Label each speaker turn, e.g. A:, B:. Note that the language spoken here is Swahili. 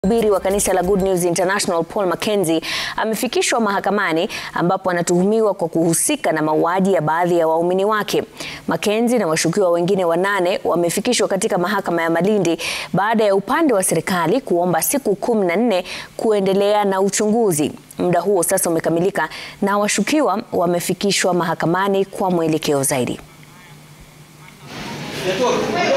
A: Mhubiri wa kanisa la Good News International Paul Mackenzie amefikishwa mahakamani ambapo anatuhumiwa kwa kuhusika na mauaji ya baadhi ya waumini wake. Mackenzie na washukiwa wengine wanane wamefikishwa katika mahakama ya Malindi baada ya upande wa serikali kuomba siku kumi na nne kuendelea na uchunguzi. Muda huo sasa umekamilika na washukiwa wamefikishwa mahakamani kwa mwelekeo zaidi.